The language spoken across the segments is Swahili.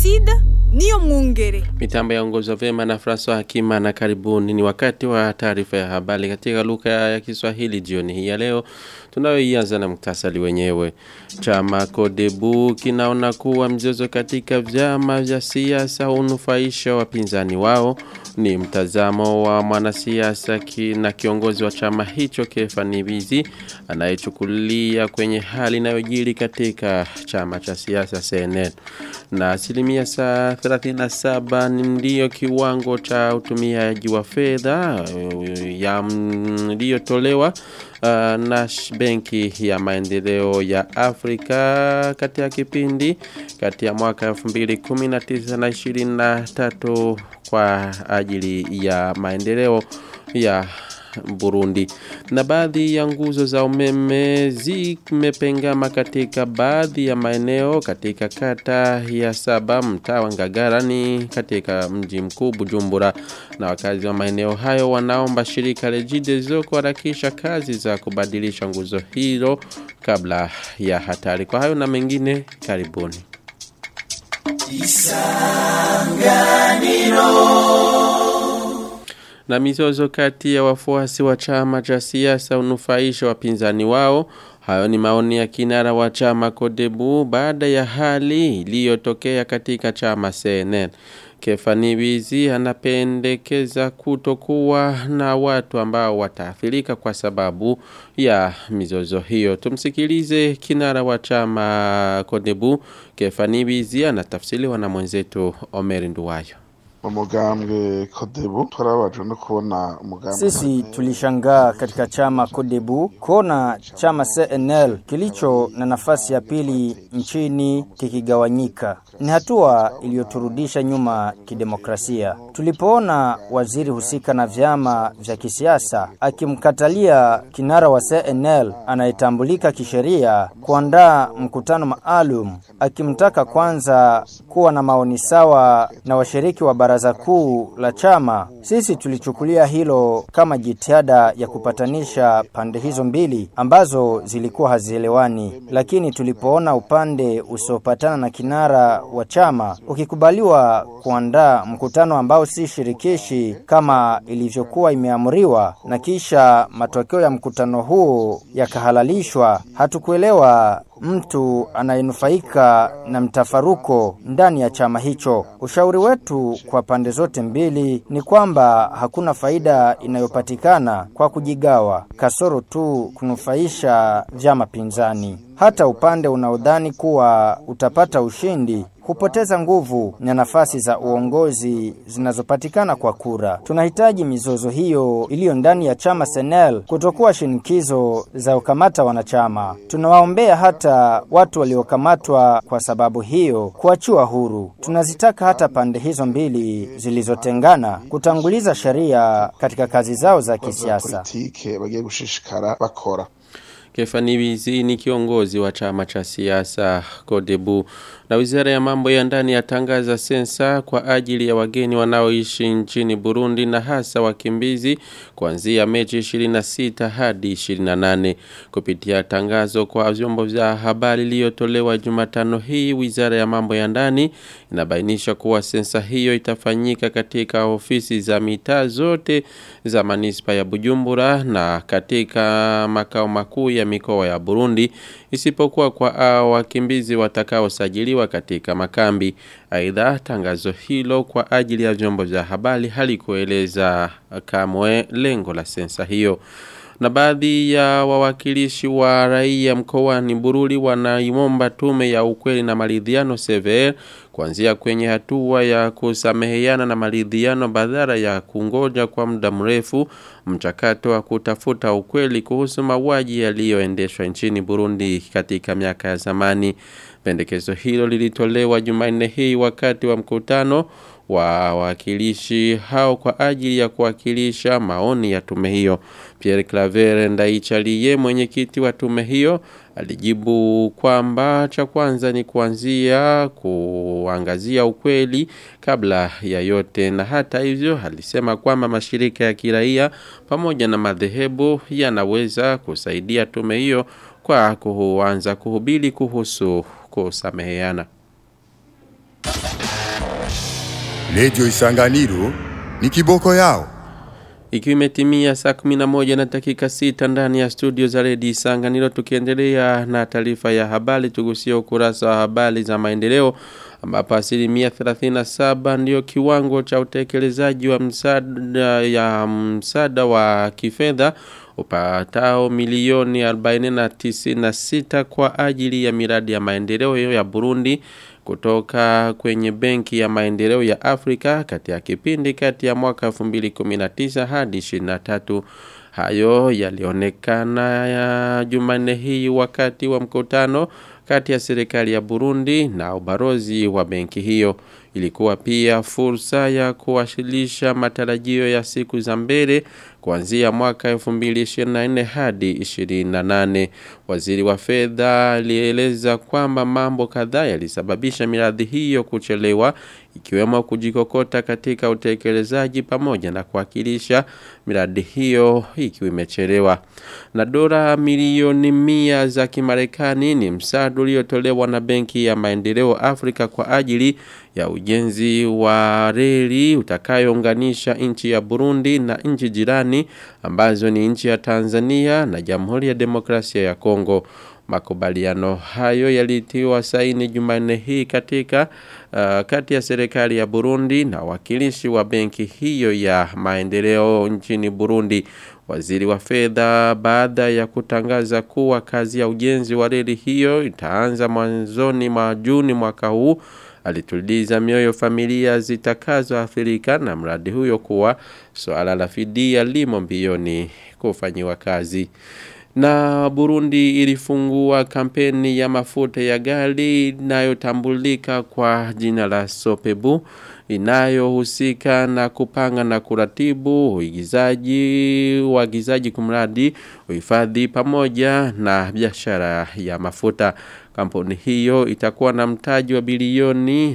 Placide niyo mwungere. Mitambo yaongozwa vema na François Hakima na karibuni. Ni wakati wa taarifa ya habari katika lugha ya Kiswahili jioni hii ya leo. Tunayoianza na muktasari wenyewe. Chama Kodebu kinaona kuwa mzozo katika vyama vya siasa unufaisha wapinzani wao. Ni mtazamo wa mwanasiasa ki na kiongozi wa chama hicho Kefani Bizi anayechukulia kwenye hali inayojiri katika chama cha siasa CNN. Na asilimia saa 37 ndiyo kiwango cha utumiaji wa fedha ya iliyotolewa uh, na benki ya maendeleo ya Afrika kati ya kipindi kati ya mwaka 2019 na 23 kwa ajili ya maendeleo ya Burundi. Na baadhi ya nguzo za umeme zimepengama katika baadhi ya maeneo katika kata ya saba mtaa wa Ngagara ni katika mji mkuu Bujumbura. Na wakazi wa maeneo hayo wanaomba shirika Regideso kuharakisha kazi za kubadilisha nguzo hilo kabla ya hatari. Kwa hayo na mengine karibuni. Isanganiro na mizozo kati ya wafuasi wa chama cha siasa unufaisha wapinzani wao. Hayo ni maoni ya kinara wa chama Kodebu baada ya hali iliyotokea katika chama CNN. Kefani Wizi anapendekeza kutokuwa na watu ambao wataathirika kwa sababu ya mizozo hiyo. Tumsikilize kinara wa chama Kodebu. Kefani Wizi anatafsiriwa na mwenzetu Omer Nduwayo umugambwe kodebu twarabajwe no kubona umugambwe sisi tulishangaa katika chama kodebu kuona chama CNL kilicho na nafasi ya pili nchini kikigawanyika ni hatua iliyoturudisha nyuma kidemokrasia tulipoona waziri husika na vyama vya kisiasa akimkatalia kinara wa CNL anayetambulika kisheria kuandaa mkutano maalum akimtaka kwanza kuwa na maoni sawa na washiriki wa bara baraza kuu la chama, sisi tulichukulia hilo kama jitihada ya kupatanisha pande hizo mbili ambazo zilikuwa hazielewani, lakini tulipoona upande usiopatana na kinara wa chama ukikubaliwa kuandaa mkutano ambao si shirikishi kama ilivyokuwa imeamriwa, na kisha matokeo ya mkutano huo yakahalalishwa, hatukuelewa mtu anayenufaika na mtafaruko ndani ya chama hicho. Ushauri wetu kwa pande zote mbili ni kwamba hakuna faida inayopatikana kwa kujigawa, kasoro tu kunufaisha vyama pinzani. Hata upande unaodhani kuwa utapata ushindi hupoteza nguvu na nafasi za uongozi zinazopatikana kwa kura. Tunahitaji mizozo hiyo iliyo ndani ya chama Senel kutokuwa shinikizo za ukamata wanachama. Tunawaombea hata watu waliokamatwa kwa sababu hiyo kuachiwa huru. Tunazitaka hata pande hizo mbili zilizotengana kutanguliza sheria katika kazi zao za kisiasa. bagiye gushishikara bakora Kefani Wizi ni kiongozi wa chama cha siasa Kodebu na wizara ya mambo ya ndani yatangaza sensa kwa ajili ya wageni wanaoishi nchini Burundi na hasa wakimbizi kuanzia Mechi 26 hadi 28 kupitia tangazo kwa vyombo vya habari iliyotolewa Jumatano hii wizara ya mambo ya ndani inabainisha kuwa sensa hiyo itafanyika katika ofisi za mitaa zote za manispa ya Bujumbura na katika makao makuu ya mikoa ya Burundi isipokuwa kwa wakimbizi watakaosajiliwa katika makambi. Aidha, tangazo hilo kwa ajili ya vyombo vya habari halikueleza kamwe lengo la sensa hiyo na baadhi ya wawakilishi wa raia mkoani Bururi wanaimomba tume ya ukweli na maridhiano CVR kuanzia kwenye hatua ya kusameheana na maridhiano badala ya kungoja kwa muda mrefu mchakato wa kutafuta ukweli kuhusu mauaji yaliyoendeshwa nchini Burundi katika miaka ya zamani. Pendekezo hilo lilitolewa Jumanne hii wakati wa mkutano wa wawakilishi hao kwa ajili ya kuwakilisha maoni ya tume hiyo. Pierre Claver Ndaichalie mwenyekiti wa tume hiyo alijibu kwamba cha kwanza ni kuanzia kuangazia ukweli kabla ya yote na hata hivyo alisema kwamba mashirika ya kiraia pamoja na madhehebu yanaweza kusaidia tume hiyo kwa kuanza kuhubiri kuhusu kusameheana. Radio Isanganiro ni kiboko yao. Ikiwa imetimia saa 11 na dakika 6 ndani ya studio za Redio Isanganiro tukiendelea na taarifa ya habari tugusia ukurasa wa habari za maendeleo ambapo asilimia 37 ndio kiwango cha utekelezaji wa msaada ya msaada wa kifedha upatao milioni 40 kwa ajili ya miradi ya maendeleo ya Burundi kutoka kwenye benki ya maendeleo ya Afrika kati ya kipindi kati ya mwaka 2019 hadi 23 hayo yalionekana ya Jumanne hii wakati wa mkutano kati ya serikali ya Burundi na ubarozi wa benki hiyo ilikuwa pia fursa ya kuwasilisha matarajio ya siku za mbele kuanzia mwaka 2024 hadi 28 waziri wa fedha alieleza kwamba mambo kadhaa yalisababisha miradi hiyo kuchelewa ikiwemo kujikokota katika utekelezaji pamoja na kuwakilisha miradi hiyo ikiwa imechelewa na dola milioni mia za Kimarekani ni msaada uliotolewa na benki ya maendeleo Afrika kwa ajili ya ujenzi wa reli utakayounganisha nchi ya Burundi na nchi jirani ambazo ni nchi ya Tanzania na Jamhuri ya Demokrasia ya Kongo. Makubaliano hayo yalitiwa saini Jumanne hii katika uh, kati ya serikali ya Burundi na wakilishi wa benki hiyo ya maendeleo nchini Burundi. Waziri wa fedha baada ya kutangaza kuwa kazi ya ujenzi wa reli hiyo itaanza mwanzoni mwa Juni mwaka huu alituliza mioyo familia zitakazoathirika na mradi huyo kuwa swala la fidia limo mbioni kufanyiwa kazi. Na Burundi ilifungua kampeni ya mafuta ya gari inayotambulika kwa jina la Sopebu inayohusika na kupanga na kuratibu uigizaji uagizaji kumradi uhifadhi pamoja na biashara ya mafuta kampuni hiyo itakuwa na mtaji wa bilioni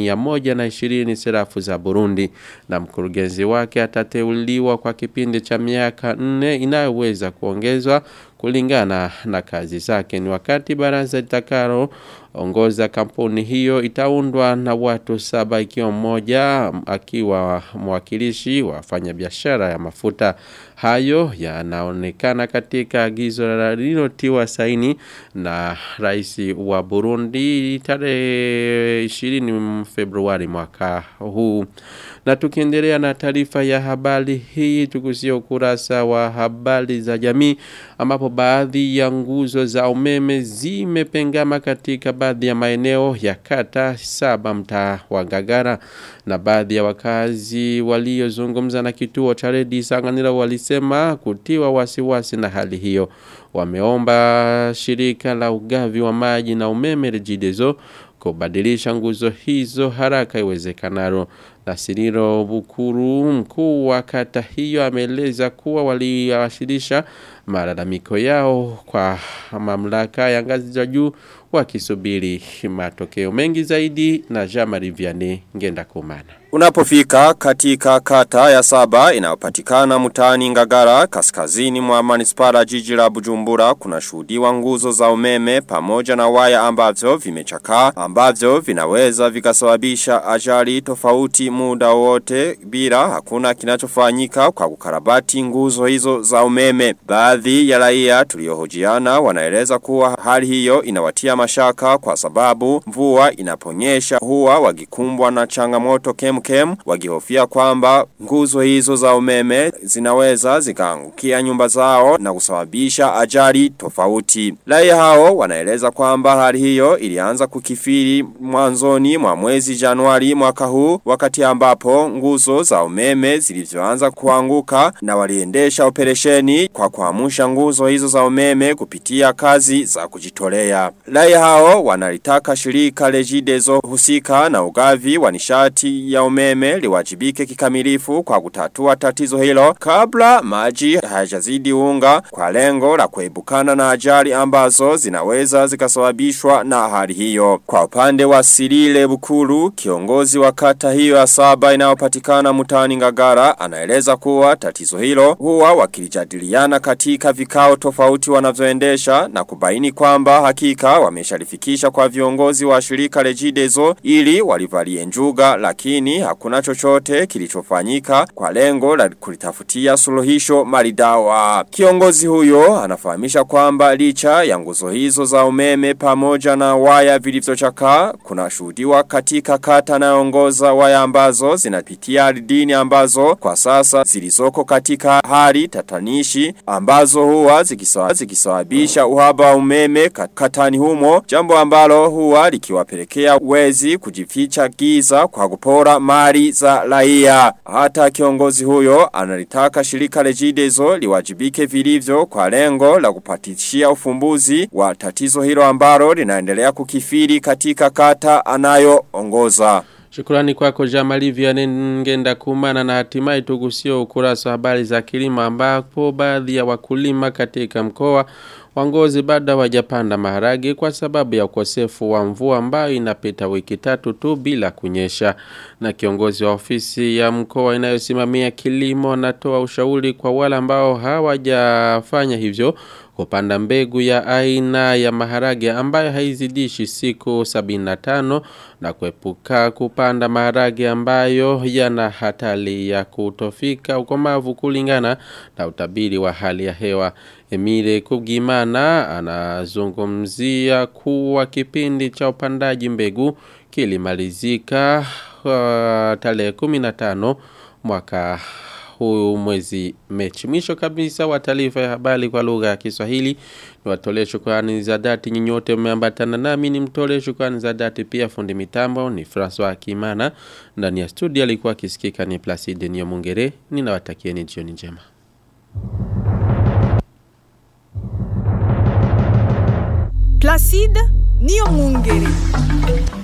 120 serafu za Burundi na mkurugenzi wake atateuliwa kwa kipindi cha miaka 4 inayoweza kuongezwa kulingana na kazi zake ni wakati baraza litakalo ongoza kampuni hiyo itaundwa na watu saba ikiwa mmoja akiwa mwakilishi wa wafanyabiashara ya mafuta hayo yanaonekana katika agizo lililotiwa saini na rais wa Burundi tarehe 20 Februari mwaka huu na tukiendelea na taarifa ya habari hii tukusia ukurasa wa habari za jamii ambapo baadhi ya nguzo za umeme zimepengama katika baadhi ya maeneo ya kata saba mtaa wa Ngagara na baadhi ya wakazi waliozungumza na kituo cha Redi Sanganiro walisema kutiwa wasiwasi na hali hiyo wameomba shirika la ugavi wa maji na umeme Regideso kubadilisha nguzo hizo haraka iwezekanalo na Siriro Bukuru mkuu wa kata hiyo ameeleza kuwa waliwasilisha malalamiko yao kwa mamlaka ya ngazi za juu wakisubiri matokeo mengi zaidi na Jamari Vianney ngenda kumana. Unapofika katika kata ya saba inayopatikana mtaani Ngagara kaskazini mwa manispara jiji la Bujumbura kuna shuhudiwa nguzo za umeme pamoja na waya ambavyo vimechakaa ambavyo vinaweza vikasababisha ajali tofauti muda wote bila hakuna kinachofanyika kwa kukarabati nguzo hizo za umeme. Baadhi ya raia tuliohojiana wanaeleza kuwa hali hiyo inawatia mashaka kwa sababu mvua inaponyesha huwa wakikumbwa na changamoto kem kem wakihofia kwamba nguzo hizo za umeme zinaweza zikaangukia nyumba zao na kusababisha ajali tofauti. Raia hao wanaeleza kwamba hali hiyo ilianza kukifiri mwanzoni mwa mwezi Januari mwaka huu wakati ambapo nguzo za umeme zilivyoanza kuanguka na waliendesha operesheni kwa kuamsha nguzo hizo za umeme kupitia kazi za kujitolea. Raia hao wanalitaka shirika Regideso husika na ugavi wa nishati ya umeme liwajibike kikamilifu kwa kutatua tatizo hilo kabla maji hayajazidi unga kwa lengo la kuebukana na ajali ambazo zinaweza zikasababishwa na hali hiyo. Kwa upande wa Sirile Bukuru, kiongozi wa kata hiyo ya saba inayopatikana mtaani Ngagara, anaeleza kuwa tatizo hilo huwa wakilijadiliana katika vikao tofauti wanavyoendesha na kubaini kwamba hakika wameshalifikisha kwa viongozi wa shirika Regideso ili walivalie njuga lakini lakini hakuna chochote kilichofanyika kwa lengo la kulitafutia suluhisho maridawa. Kiongozi huyo anafahamisha kwamba licha ya nguzo hizo za umeme pamoja na waya vilivyochakaa kuna shuhudiwa katika kata naongoza waya ambazo zinapitia ardhini ambazo kwa sasa zilizoko katika hali tatanishi ambazo huwa zikisawa- zikisababisha uhaba wa umeme kat- katani humo jambo ambalo huwa likiwapelekea wezi kujificha giza kwa kupora mali za raia. Hata kiongozi huyo analitaka shirika Regideso liwajibike vilivyo kwa lengo la kupatishia ufumbuzi wa tatizo hilo ambalo linaendelea kukifiri katika kata anayoongoza. Shukrani kwako Jamali Vianney ngenda kumana na hatimaye tugusio ukurasa wa habari za kilimo ambapo baadhi ya wakulima katika mkoa wa Ngozi bado hawajapanda maharage kwa sababu ya ukosefu wa mvua ambayo inapita wiki tatu tu bila kunyesha. Na kiongozi wa ofisi ya mkoa inayosimamia kilimo anatoa ushauri kwa wale ambao hawajafanya hivyo kupanda mbegu ya aina ya maharage ambayo haizidishi siku 75 na kuepuka kupanda maharage ambayo yana hatari ya kutofika ukomavu kulingana na utabiri wa hali ya hewa. Emile Kubgimana anazungumzia kuwa kipindi cha upandaji mbegu kilimalizika uh, tarehe 15 mwaka huu mwezi mechi. Mwisho kabisa wa taarifa ya habari kwa lugha ya Kiswahili ni watolee shukrani za dhati nyinyote mmeambatana nami ni mtolee shukrani za dhati pia fundi mitambo ni François Kimana ndani ya studio alikuwa akisikika ni Placide Nyomungere ninawatakieni jioni njema. Placide Niyo Mungere